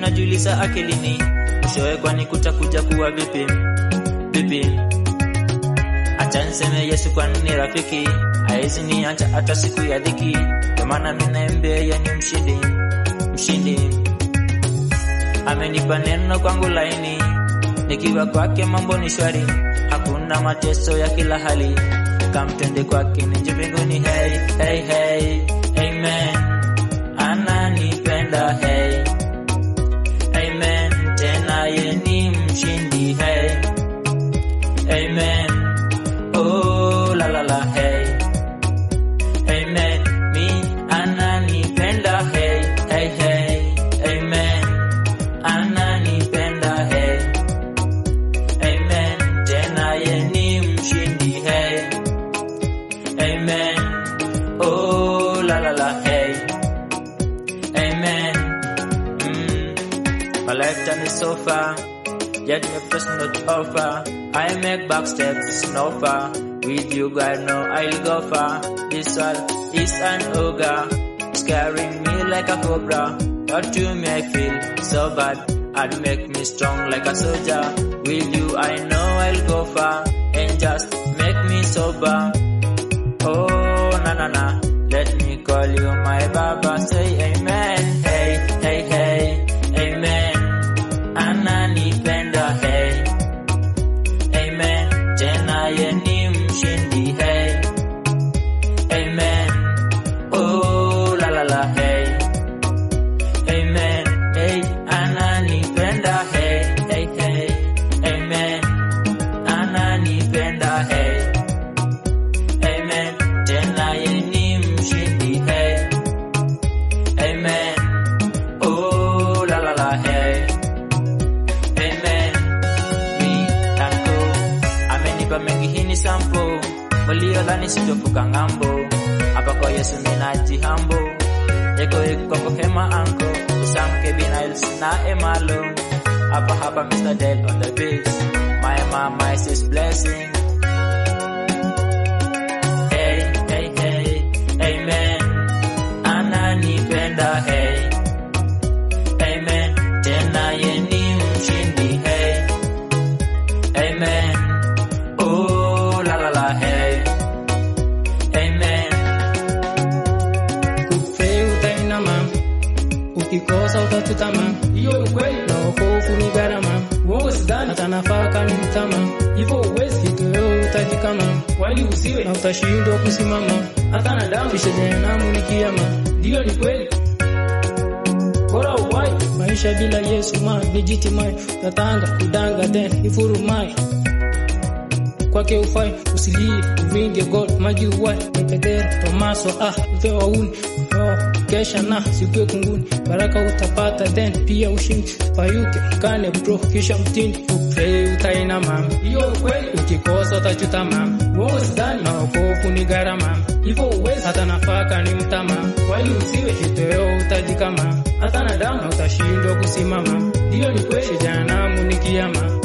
najiuliza akilini, mwishowe kwani kutakuja kuwa vipi vipi? Acha niseme Yesu kwani ni rafiki, haezi niacha hata siku ya dhiki, ndio maana mimi naembea yeye ni mshindi mshindi. Amenipa neno kwangu laini, nikiwa kwake mambo ni shwari, hakuna mateso ya kila hali, kamtende kwake nije mbinguni. Hey, hey, hey, amen, ananipenda hey, amen, tena ye ni mshindi hey, amen, oh la la la hey, amen, mi ananipenda hey, hey, hey, amen, ananipenda hey, amen, tena ye ni mshindi hey, amen, oh la la la hey, amen. Mm. My lifetime is so far, yet my first not offer. I make back steps, no far. With you, God, know I'll go far. This world is an ogre, scaring me like a cobra. But you may feel so bad, and make me strong like a soldier. With you, I know I'll go far, and just make me sober. Oh, na na na, let me call you my Baba. Say amen. Hey, hey, hey, amen. Ananipenda, hey, amen. Tena ye ni mshindi, hey, amen. Oh, la la la, hey, amen. Hey, ananipenda, hey, hey, hey, amen. Ananipenda, hey. Amen. Tena ye ni mshindi, hey. Amen. Oh, la la la, hey. Amen. Mi tango. Amenipa mengi hii ni sample. Waliodhani sitovuka ng'ambo. Hapa kwa Yesu ninajihambo. Yeko iko kwa hema anko. Usamke binails na emalo. Hapa hapa Mr. Del on the beat. My mama is his blessing. Hey, hey, hey, amen. Ananipenda, hey, amen. Tena ye ni mshindi, hey, amen. Oh, la la la, hey, amen. Kufrei utainama, ukikosa utatutama, hiyo ni kweli, na wokovu ni gharama, uongo sidhani, hata nafaka ni mtama, hivyo uwezi kitoweo utajikama, wali usiwe na utashindwa kusimama, hata na damu, kisha jehanamu ni kiama. ndiyo ni kweli, bora uwai Maisha bila Yesu ma legitimai, tatanga kudanga then ifurumai kwake ufai usilie uvinge gold maji uwai mepedera tomaso ah ufe wauni oh, kesha na sikue kunguni baraka utapata then pia ushindi payuke kane bro kisha mtini upei utainama hiyo ni kweli, ukikosa utachutama uongo sidhani, na wokovu ni gharama hivyo uwezi hata nafaka ni mtama wali usiwe kitoweo utajikama hata na na damu, utashindwa kusimama ndiyo ni kweli, jehanamu ni kiama